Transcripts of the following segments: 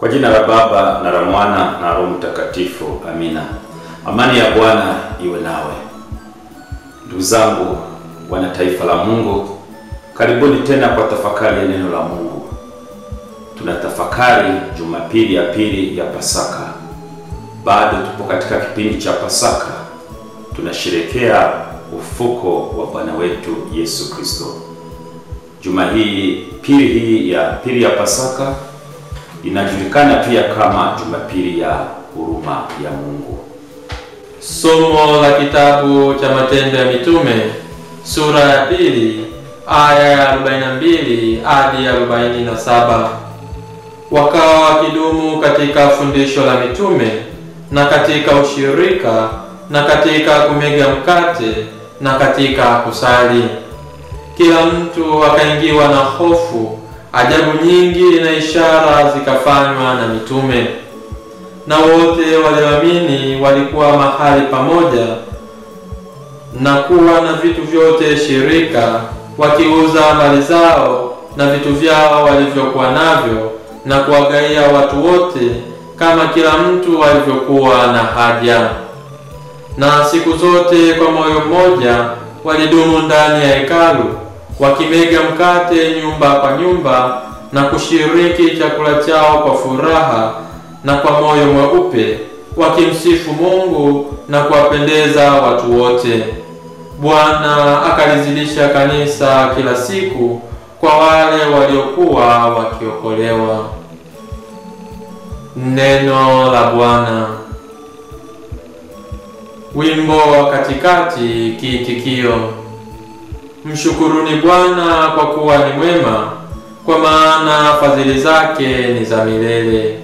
Kwa jina la Baba na la Mwana na Roho Mtakatifu, amina. Amani ya Bwana iwe nawe. Ndugu zangu, wana taifa la Mungu, karibuni tena kwa tafakari ya neno la Mungu. Tunatafakari Jumapili ya pili ya Pasaka. Bado tupo katika kipindi cha Pasaka, tunasherekea ufuko wa Bwana wetu Yesu Kristo. Juma hii pili hii ya pili ya Pasaka inajulikana pia kama Jumapili ya huruma ya Mungu. Somo la kitabu cha Matendo ya Mitume sura ya pili aya ya 42 hadi 47. Wakawa wakidumu katika fundisho la mitume na katika ushirika na katika kumega mkate na katika kusali. Kila mtu akaingiwa na hofu, ajabu nyingi na ishara zikafanywa na mitume. Na wote walioamini walikuwa mahali pamoja na kuwa na vitu vyote shirika, wakiuza mali zao na vitu vyao walivyokuwa navyo, na kuwagaia watu wote kama kila mtu alivyokuwa na haja. Na siku zote kwa moyo mmoja walidumu ndani ya hekalu, wakimega mkate nyumba kwa nyumba, na kushiriki chakula chao kwa furaha na kwa moyo mweupe, wakimsifu Mungu na kuwapendeza watu wote. Bwana akalizidisha kanisa kila siku kwa wale waliokuwa wakiokolewa. Neno la Bwana. Wimbo wa katikati, kiitikio: mshukuruni Bwana kwa kuwa ni mwema, kwa maana fadhili zake ni za milele.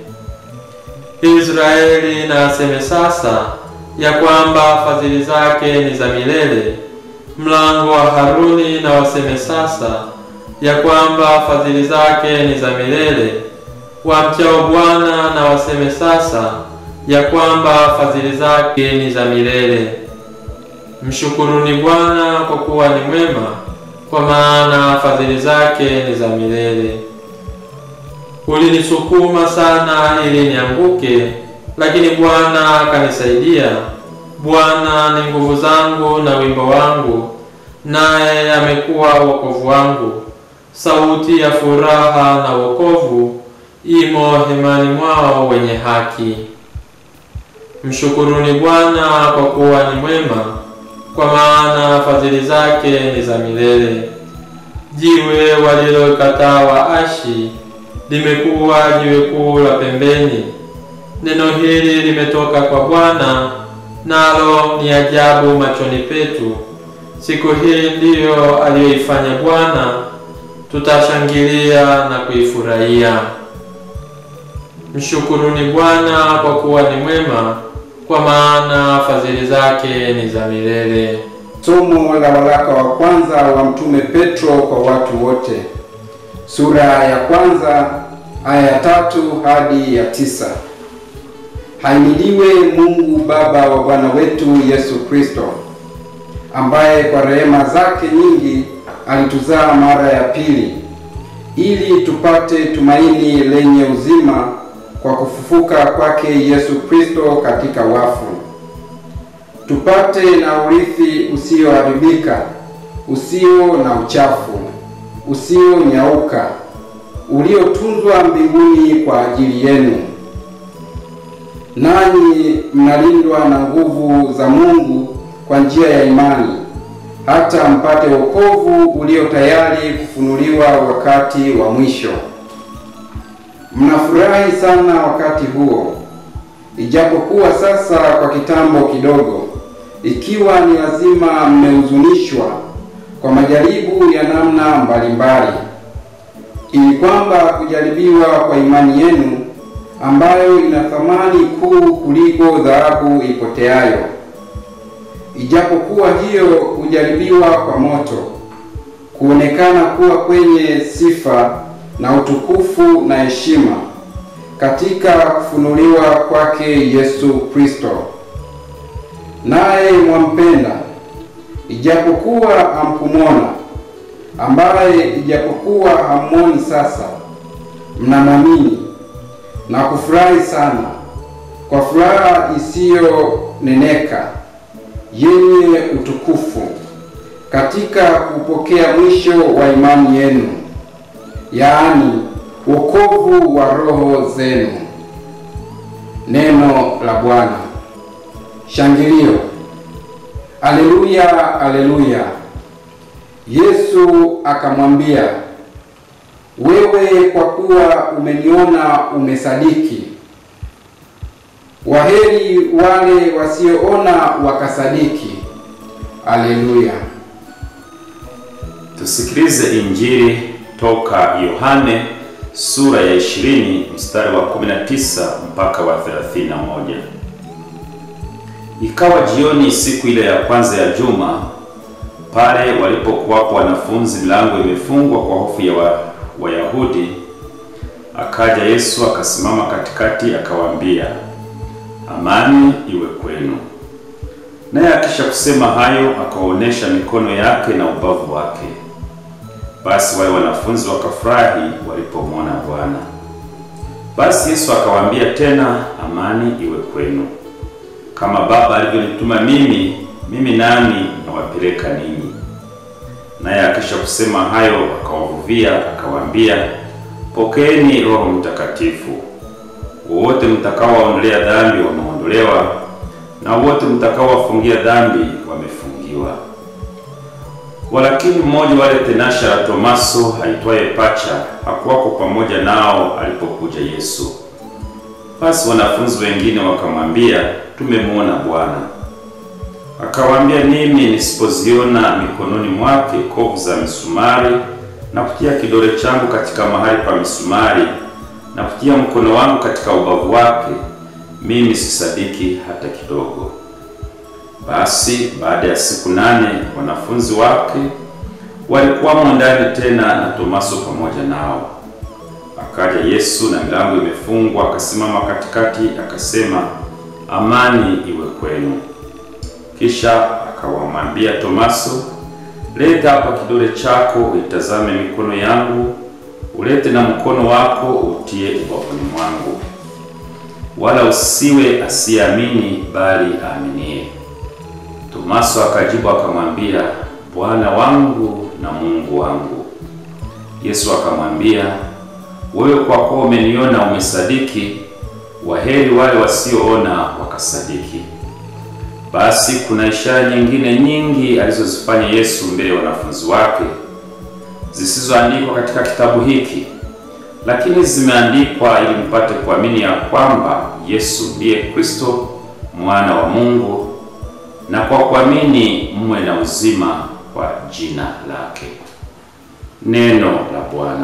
Israeli na aseme sasa ya kwamba fadhili zake ni za milele. Mlango wa Haruni na waseme sasa ya kwamba fadhili zake ni za milele. Wamchao Bwana na waseme sasa ya kwamba fadhili zake ni za milele. Mshukuruni Bwana kwa kuwa ni mwema, kwa maana fadhili zake ni za milele. Ulinisukuma sana ili nianguke, lakini Bwana akanisaidia. Bwana ni nguvu zangu na wimbo wangu, naye amekuwa wokovu wangu. Sauti ya furaha na wokovu imo hemani mwao wenye haki. Mshukuruni Bwana kwa kuwa ni mwema, kwa maana fadhili zake ni za milele. Jiwe walilokataa waashi limekuwa jiwe kuu la pembeni. Neno hili limetoka kwa Bwana, nalo ni ajabu machoni petu. Siku hii ndiyo aliyoifanya Bwana, tutashangilia na kuifurahia. Mshukuruni Bwana kwa kuwa ni mwema, kwa maana fadhili zake ni za milele. Somo la waraka wa kwanza wa Mtume Petro kwa watu wote, sura ya kwanza aya ya tatu hadi ya tisa. Haimidiwe Mungu Baba wa Bwana wetu Yesu Kristo, ambaye kwa rehema zake nyingi alituzaa mara ya pili, ili tupate tumaini lenye uzima kwa kufufuka kwake Yesu Kristo katika wafu, tupate na urithi usioharibika, usio na uchafu, usionyauka, uliotunzwa mbinguni kwa ajili yenu. Nanyi mnalindwa na nguvu za Mungu kwa njia ya imani, hata mpate wokovu ulio tayari kufunuliwa wakati wa mwisho. Mnafurahi sana wakati huo, ijapokuwa sasa kwa kitambo kidogo, ikiwa ni lazima, mmehuzunishwa kwa majaribu ya namna mbalimbali, ili kwamba kujaribiwa kwa imani yenu ambayo ina thamani kuu kuliko dhahabu ipoteayo, ijapokuwa hiyo hujaribiwa kwa moto, kuonekana kuwa kwenye sifa na utukufu na heshima katika kufunuliwa kwake Yesu Kristo. Naye mwampenda, ijapokuwa hamkumwona, ambaye ijapokuwa hammwoni sasa, mnamwamini na kufurahi sana kwa furaha isiyoneneka yenye utukufu katika kupokea mwisho wa imani yenu, yaani wokovu wa roho zenu. Neno la Bwana. Shangilio. Aleluya, aleluya. Yesu akamwambia, wewe kwa kuwa umeniona umesadiki. Waheri wale wasioona wakasadiki. Aleluya. Tusikilize Injili toka Yohane sura ya 20 mstari wa 19 mpaka wa 31. Ikawa jioni siku ile ya kwanza ya juma, pale walipokuwapo wanafunzi, milango imefungwa kwa hofu ya wa, Wayahudi, akaja Yesu akasimama katikati, akawaambia, amani iwe kwenu. Naye akisha kusema hayo, akawaonesha mikono yake na ubavu wake. Basi wale wanafunzi wakafurahi walipomwona Bwana. Basi Yesu akawaambia tena, amani iwe kwenu. Kama Baba alivyonituma mimi, mimi nami nawapeleka ninyi. Naye akisha kusema hayo, akawavuvia akawaambia, pokeeni Roho Mtakatifu. Wowote mtakaowaondolea dhambi wameondolewa, na wote mtakaowafungia dhambi wamefungiwa. Walakini mmoja wale tenasha la Tomaso aitwaye Pacha hakuwako pamoja nao alipokuja Yesu. Basi wanafunzi wengine wakamwambia, tumemwona Bwana. Akawaambia, mimi nisipoziona mikononi mwake kovu za misumari na kutia kidole changu katika mahali pa misumari na kutia mkono wangu katika ubavu wake, mimi sisadiki hata kidogo. Basi baada ya siku nane wanafunzi wake walikuwamo ndani tena na Tomaso pamoja nao. Akaja Yesu na milango imefungwa, akasimama katikati, akasema, amani iwe kwenu. Kisha akawamwambia Tomaso, leta hapa kidole chako, uitazame mikono yangu, ulete na mkono wako utie ubavuni mwangu, wala usiwe asiyeamini, bali aaminie. Tomaso akajibu akamwambia, Bwana wangu na Mungu wangu. Yesu akamwambia, wewe kwa kuwa umeniona umesadiki, waheri wale wasioona wakasadiki. Basi kuna ishara nyingine nyingi alizozifanya Yesu mbele ya wanafunzi wake zisizoandikwa katika kitabu hiki, lakini zimeandikwa ili mpate kuamini ya kwamba Yesu ndiye Kristo mwana wa Mungu na kwa kuamini mwe na uzima kwa jina lake. Neno la Bwana.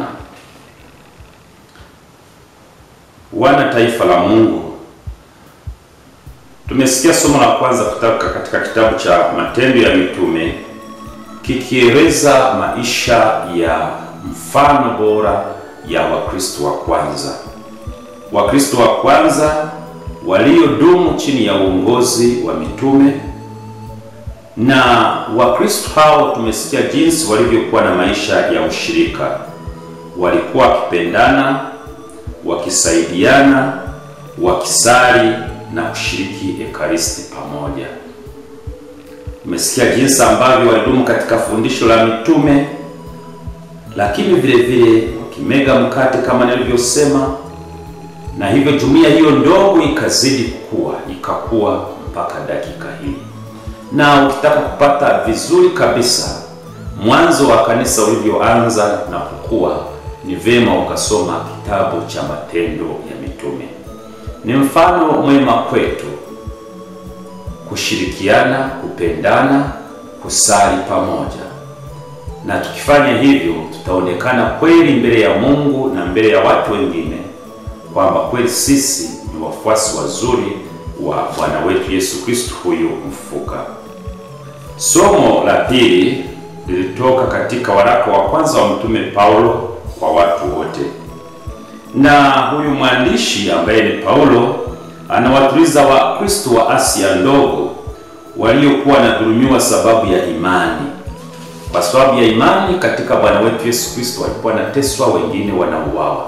Wana taifa la Mungu, tumesikia somo la kwanza kutoka katika kitabu cha Matendo ya Mitume kikieleza maisha ya mfano bora ya Wakristo wa kwanza, Wakristo wa kwanza waliodumu chini ya uongozi wa mitume na Wakristo hao tumesikia jinsi walivyokuwa na maisha ya ushirika. Walikuwa wakipendana, wakisaidiana, wakisali na kushiriki ekaristi pamoja. Tumesikia jinsi ambavyo walidumu katika fundisho la mitume, lakini vile vile wakimega mkate kama nilivyosema, na hivyo jumuiya hiyo ndogo ikazidi kukua, ikakua mpaka dakika hii na ukitaka kupata vizuri kabisa mwanzo wa kanisa ulivyoanza na kukua, ni vema ukasoma kitabu cha Matendo ya Mitume. Ni mfano mwema kwetu kushirikiana, kupendana, kusali pamoja, na tukifanya hivyo tutaonekana kweli mbele ya Mungu na mbele ya watu wengine kwamba kweli sisi ni wafuasi wazuri wa Bwana wetu Yesu Kristo huyu mfufuka. Somo la pili lilitoka katika waraka wa kwanza wa Mtume Paulo kwa watu wote, na huyu mwandishi ambaye ni Paulo anawatuliza Wakristo wa Asia ndogo waliokuwa wanadhulumiwa sababu ya imani. Kwa sababu ya imani katika Bwana wetu Yesu Kristo walikuwa wanateswa, wengine wanauawa.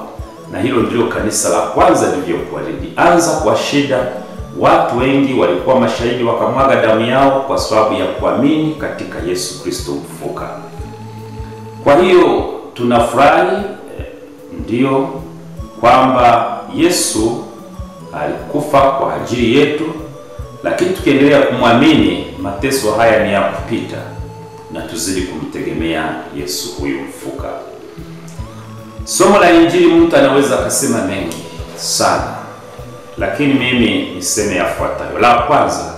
na hilo ndilo kanisa la kwanza lilivyokuwa. Lilianza kwa shida, watu wengi walikuwa mashahidi, wakamwaga damu yao kwa sababu ya kuamini katika Yesu Kristo mfufuka. Kwa hiyo tunafurahi eh, ndiyo kwamba Yesu alikufa kwa ajili yetu, lakini tukiendelea kumwamini, mateso haya ni ya kupita, na tuzidi kumtegemea Yesu huyu mfuka. Somo la Injili, mtu anaweza akasema mengi sana, lakini mimi niseme yafuatayo. La kwanza,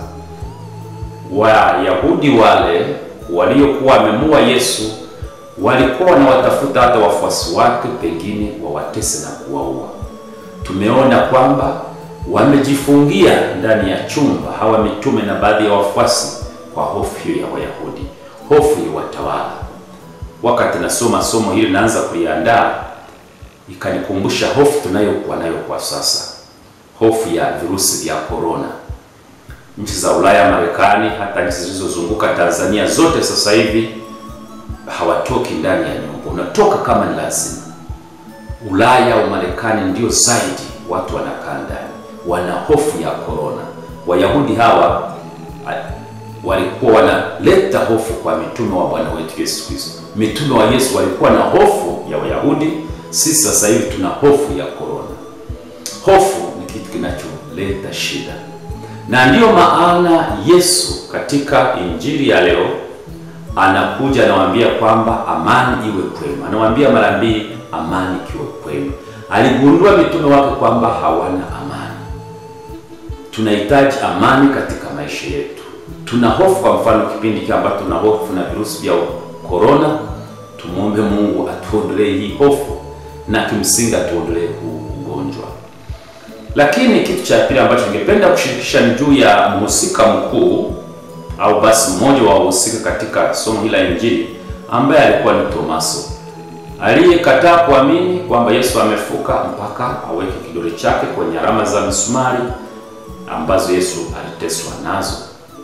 Wayahudi wale waliokuwa wamemua Yesu walikuwa wanawatafuta hata wafuasi wake, pengine wawatese na kuwaua. Tumeona kwamba wamejifungia ndani ya chumba hawa mitume na baadhi ya wafuasi kwa hofu hiyo ya Wayahudi, hofu ya watawala. Wakati nasoma somo hili naanza kuliandaa, ikanikumbusha hofu tunayokuwa nayo kwa sasa, hofu ya virusi vya korona. Nchi za Ulaya, Marekani, hata nchi zilizozunguka Tanzania zote sasa hivi hawatoki ndani ya nyumba, unatoka kama ni lazima. Ulaya au Marekani ndio zaidi watu wanakaa ndani, wana hofu ya korona. Wayahudi hawa walikuwa wanaleta hofu kwa mitume wa Bwana wetu Yesu Kristo. Mitume wa Yesu walikuwa na hofu ya Wayahudi, sisi sasa hivi tuna hofu ya korona. Hofu ni kitu kinacholeta shida, na ndiyo maana Yesu katika injili ya leo anakuja anawaambia kwamba amani iwe kwenu. Anawaambia mara mbili, amani ikiwe kwenu. Aligundua mitume wake kwamba hawana amani. Tunahitaji amani katika maisha yetu. Tuna hofu, kwa mfano kipindi hiki ambacho tuna hofu na virusi vya korona, tumwombe Mungu atuondolee hii hofu na kimsingi atuondolee huu ugonjwa. Lakini kitu cha pili ambacho ningependa kushirikisha ni juu ya mhusika mkuu au basi mmoja wa wahusika katika somo hili la Injili ambaye alikuwa ni Tomaso aliyekataa kuamini kwamba Yesu amefuka mpaka aweke kidole chake kwenye alama za misumari ambazo Yesu aliteswa nazo.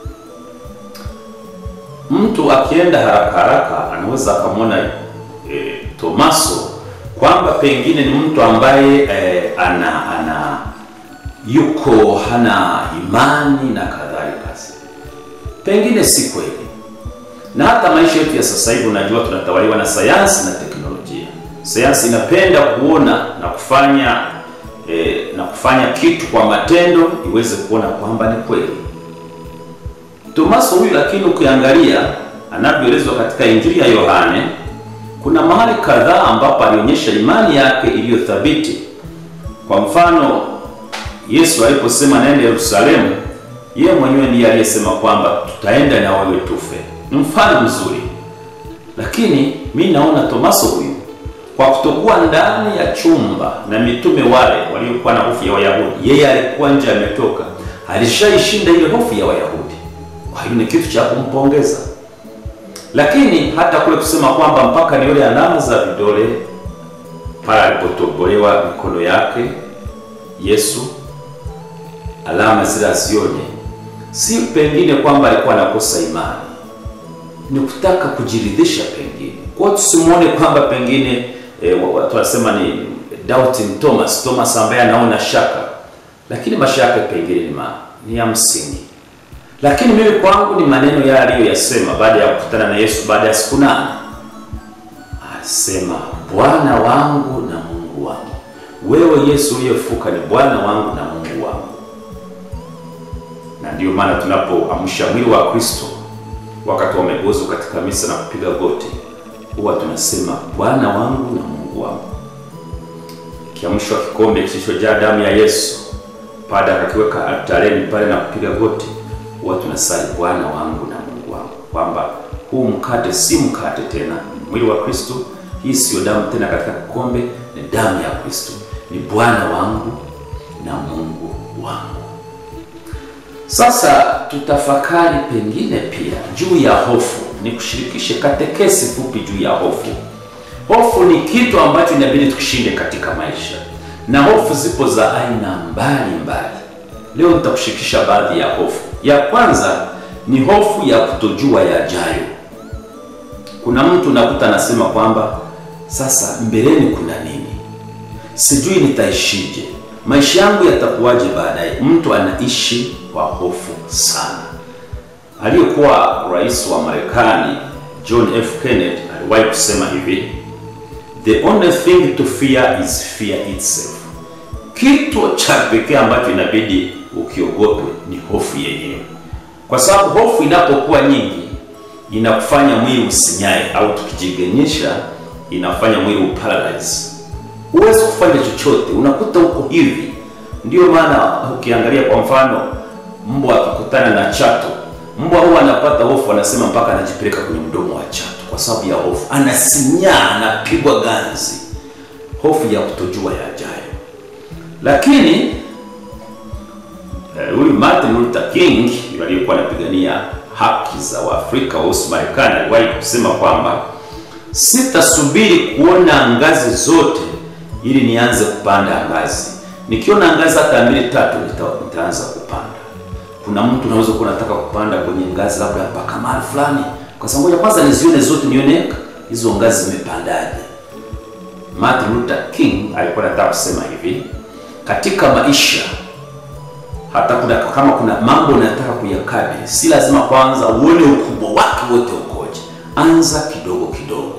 Mtu akienda haraka haraka anaweza akamwona e, Tomaso kwamba pengine ni mtu ambaye e, ana ana yuko hana imani na kadhalika. Pengine si kweli, na hata maisha yetu ya sasa hivi, unajua tunatawaliwa na sayansi na teknolojia. Sayansi inapenda kuona na kufanya eh, na kufanya kitu kwa matendo iweze kuona kwamba ni kweli. Tomaso huyu lakini ukiangalia anavyoelezwa katika Injili ya Yohane, kuna mahali kadhaa ambapo alionyesha imani yake iliyothabiti. Kwa mfano, Yesu aliposema naenda Yerusalemu yeye mwenyewe ndiye aliyesema kwamba tutaenda na wewe tufe. Ni mfano mzuri, lakini mi naona Tomaso huyu kwa kutokuwa ndani ya chumba na mitume wale waliokuwa na hofu ya Wayahudi, yeye alikuwa nje, ametoka, alishaishinda ile hofu ya Wayahudi. Kwa hiyo ni kitu cha kumpongeza, lakini hata kule kusema kwamba mpaka nione alama za vidole pale alipotobolewa mikono yake Yesu, alama zile azione si pengine kwamba alikuwa anakosa imani, ni kutaka kujiridhisha pengine. Kwa tusimuone kwamba pengine e, watu wanasema ni doubting Thomas, Thomas ambaye anaona shaka, lakini mashaka pengine ni, ma, ni ya msingi. Lakini mimi kwangu ni maneno yale aliyoyasema baada ya kukutana na Yesu baada ya siku nane. Alisema, Bwana wangu na Mungu wangu. Wewe Yesu uliyefuka ni Bwana wangu na Mungu wangu na ndiyo maana tunapoamsha mwili wa Kristo wakati wamegozwa katika misa na kupiga goti, huwa tunasema Bwana wangu na Mungu wangu. Kiamshwa kikombe kilichojaa damu ya Yesu, baada akakiweka altareni pale na kupiga goti, huwa tunasali Bwana wangu na Mungu wangu, kwamba huu mkate si mkate tena, ni mwili wa Kristo. Hii siyo damu tena katika kikombe, ni damu ya Kristo, ni Bwana wangu na Mungu wangu. Sasa tutafakari pengine pia juu ya hofu. Ni kushirikishe katekesi fupi juu ya hofu. Hofu ni kitu ambacho inabidi tukishinde katika maisha, na hofu zipo za aina mbali mbali. Leo nitakushirikisha baadhi ya hofu. Ya kwanza ni hofu ya kutojua yajayo. Kuna mtu unakuta anasema kwamba sasa mbeleni kuna nini, sijui nitaishije, maisha yangu yatakuwaje baadaye. Mtu anaishi kwa hofu sana. Aliyekuwa rais wa Marekani John F. Kennedy aliwahi kusema hivi, the only thing to fear is fear itself. Kitu cha pekee ambacho inabidi ukiogope ni hofu yenyewe, kwa sababu hofu inapokuwa nyingi inakufanya mwili usinyae, au tukijigenyesha inafanya mwili uparalyze, huwezi kufanya chochote, unakuta uko hivi. Ndio maana ukiangalia kwa mfano, mbwa akikutana na chato, mbwa huwa anapata hofu, anasema mpaka anajipeleka kwenye mdomo wa chato kwa sababu ya hofu, anasinyaa, anapigwa ganzi, hofu ya kutojua yajayo. Lakini huyu uh, Martin Luther King aliyekuwa anapigania haki za Waafrika weusi Marekani aliwahi kusema kwamba sitasubiri kuona ngazi zote ili nianze kupanda ngazi. Nikiona ngazi hata mbili tatu, nitaanza kupanda. Kuna mtu unaweza kuwa unataka kupanda kwenye ngazi labda mpaka mahali fulani, kwa sababu ngoja kwanza nizione zote, nione hizo ngazi zimepandaje. Martin Luther King alikuwa anataka kusema hivi, katika maisha hata kuna, kama kuna mambo unataka kuyakabili, si lazima kwanza uone ukubwa wake wote ukoje. Anza kidogo kidogo,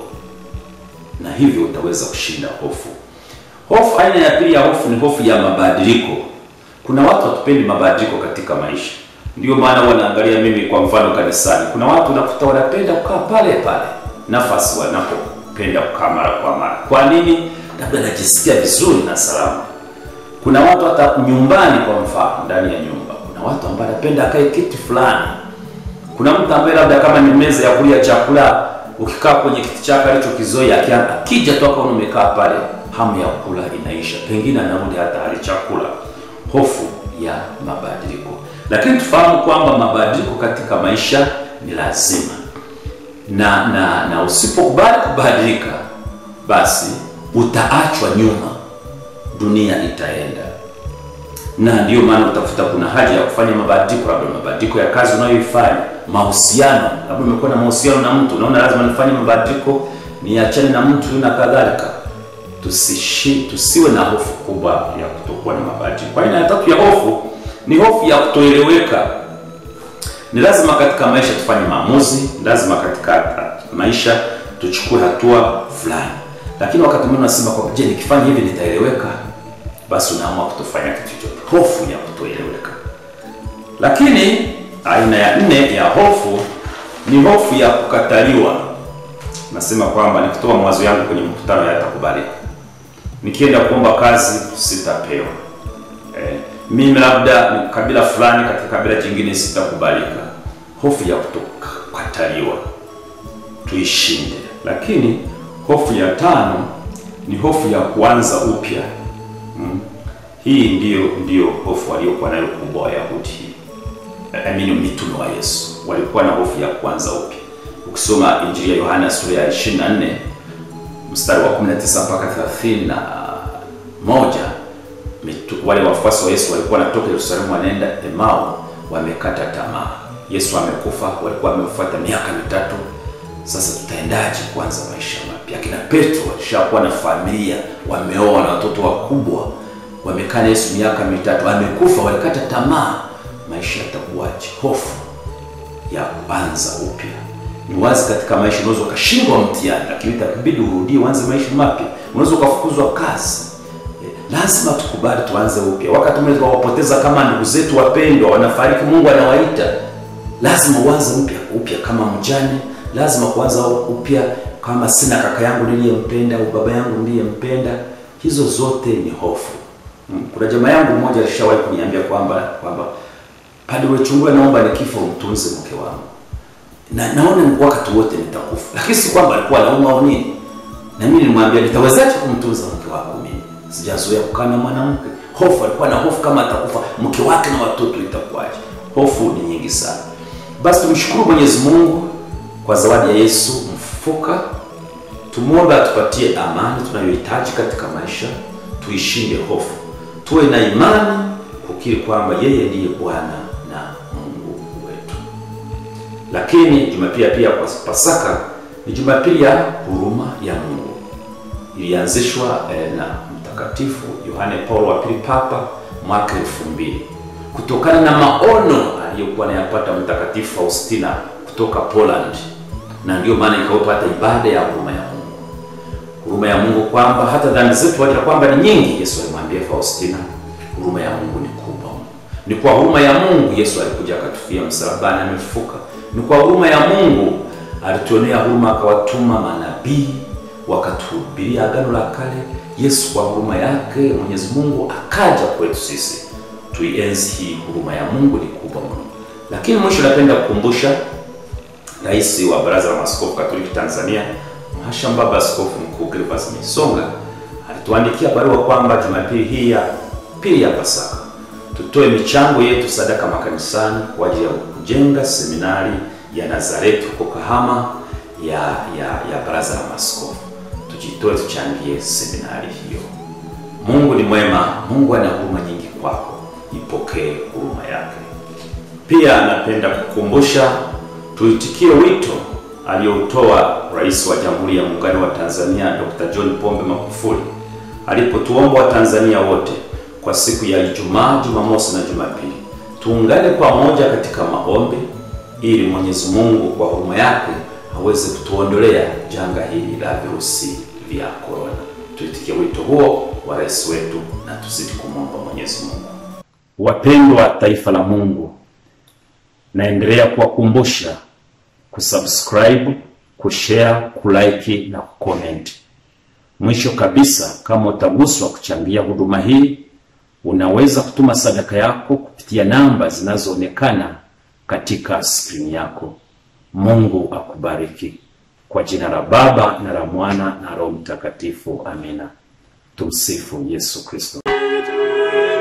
na hivyo utaweza kushinda hofu. Hofu, aina ya pili ya hofu ni hofu ya mabadiliko. Kuna watu hatupendi mabadiliko katika maisha, ndio maana wanaangalia. Mimi kwa mfano kanisani, kuna watu unakuta wanapenda kukaa pale pale nafasi wanapopenda kukaa mara kwa mara. Kwa nini? Labda anajisikia vizuri na salama kuna watu hata nyumbani, kwa mfano ndani ya nyumba, kuna watu ambao anapenda akae kiti fulani. Kuna mtu ambaye labda kama ni meza ya kulia chakula, ukikaa kwenye kiti chake alichokizoea, akija tu akaona umekaa pale, hamu ya kula inaisha, pengine anarudi hata hali chakula. Hofu ya mabadiliko. Lakini tufahamu kwamba mabadiliko katika maisha ni lazima, na na na usipokubali kubadilika, basi utaachwa nyuma dunia itaenda, na ndiyo maana utafuta kuna haja ya kufanya mabadiliko, labda mabadiliko ya kazi unayoifanya, mahusiano, labda umekuwa na mahusiano na mtu, unaona lazima nifanye mabadiliko, niachane na mtu na kadhalika. Tusishi, tusiwe na hofu kubwa ya kutokuwa na mabadiliko. Aina ya tatu ya hofu ni hofu ya kutoeleweka. Ni lazima katika maisha tufanye maamuzi, lazima katika maisha tuchukue hatua fulani, lakini wakati mwingine unasema kwamba je, nikifanya hivi nitaeleweka? Basi unaamua kutofanya kitu chochote, hofu ya kutoeleweka. Lakini aina ya nne ya hofu ni hofu ya kukataliwa. Nasema kwamba nikitoa mawazo yangu kwenye mkutano hayatakubalika, nikienda kuomba kazi sitapewa, eh, mimi labda ni kabila fulani katika kabila jingine sitakubalika. Hofu ya kutokataliwa tuishinde. Lakini hofu ya tano ni hofu ya kuanza upya. Hmm. Hii ndiyo ndiyo hofu waliokuwa nayo kubwa Wayahudi, I mean mitume wa Yesu walikuwa na hofu ya kuanza upya. Ukisoma Injili ya Yohana sura ya 24 mstari wa 19 mpaka 31, wale wafuasi wa Yesu walikuwa wanatoka Yerusalemu wanaenda Emau, wamekata tamaa. Yesu amekufa, walikuwa wamefuata miaka mitatu. Sasa tutaendaje kuanza maisha mapya? Akina Petro walishakuwa na familia, wameoa na watoto wakubwa, wamekaa na Yesu miaka mitatu, amekufa, walikata tamaa. Maisha yatakuwaje? Hofu ya kuanza upya. Ni wazi katika maisha unaweza ukashindwa mtihani, lakini itabidi urudie, uanze maisha mapya. Unaweza ukafukuzwa kazi, lazima tukubali, tuanze upya. Wakati mwingine tunawapoteza kama ndugu zetu wapendwa, wanafariki, Mungu anawaita, lazima uanze mpya upya kama mjane lazima kuanza upya kama sina kaka yangu niliyempenda au baba yangu niliyempenda. Hizo zote ni hofu. Kuna jamaa yangu mmoja alishawahi kuniambia kwamba kwamba Padre Wechungura, naomba nikifa umtunze mke wangu, na naona wakati wote nitakufa, lakini si kwamba alikuwa anauma au nini. Na mimi nilimwambia nitawezaje kumtunza mke wako, mimi sijazoea kukaa na mwanamke. Hofu, alikuwa na hofu kama atakufa mke wake na watoto itakuwaje? Hofu ni nyingi sana. Basi tumshukuru Mwenyezi Mungu kwa zawadi ya Yesu mfufuka. Tumwombe atupatie amani tunayohitaji katika maisha, tuishinde hofu, tuwe na imani kukiri kwamba yeye ndiye Bwana na Mungu wetu. Lakini Jumapili pia kwa Pasaka ni Jumapili ya huruma ya Mungu, ilianzishwa eh, na Mtakatifu Yohane Paulo wa Pili Papa mwaka elfu mbili kutokana na maono aliyokuwa anayapata Mtakatifu Faustina kutoka Poland, na ndiyo maana ikawepo hata ibada ya huruma ya Mungu, huruma ya Mungu kwamba hata dhambi zetu pamoja na kwamba ni nyingi, Yesu alimwambia Faustina, huruma ya Mungu ni kubwa. Ni kwa huruma ya Mungu Yesu alikuja akatufia msalabani, amefufuka. Ni kwa huruma ya Mungu alituonea huruma, akawatuma manabii wakatuhubiria agano la kale. Yesu kwa huruma yake Mwenyezi Mungu akaja kwetu sisi, tuienzi hii huruma ya Mungu ni kubwa mno. Lakini mwisho, napenda kukumbusha Rais wa Baraza la Maaskofu Katoliki Tanzania, Mhashamu Baba Askofu Mkuu Gervas Misonga alituandikia barua kwamba Jumapili hii ya pili ya Pasaka tutoe michango yetu sadaka makanisani kwa ajili ya kujenga seminari ya Nazareti huko Kahama ya ya ya Baraza la Maaskofu. Tujitoe, tuchangie seminari hiyo. Mungu ni mwema, Mungu ana huruma nyingi kwako, ipokee huruma yake. Pia napenda kukumbusha tuitikie wito aliyoutoa Rais wa Jamhuri ya Muungano wa Tanzania Dr. John Pombe Magufuli alipotuomba Watanzania wote kwa siku ya Ijumaa, Jumamosi na Jumapili tuungane pamoja katika maombi ili Mwenyezi Mungu kwa huruma yake aweze kutuondolea janga hili la virusi vya korona. Tuitikie wito huo wa rais wetu na tuzidi kumwomba Mwenyezi Mungu. Wapendwa taifa la Mungu, naendelea kuwakumbusha kusubscribe, kushare, kulike na kucomment. Mwisho kabisa, kama utaguswa kuchangia huduma hii, unaweza kutuma sadaka yako kupitia namba zinazoonekana katika skrini yako. Mungu akubariki. Kwa jina la Baba na la Mwana na Roho Mtakatifu, amina. Tumsifu Yesu Kristo.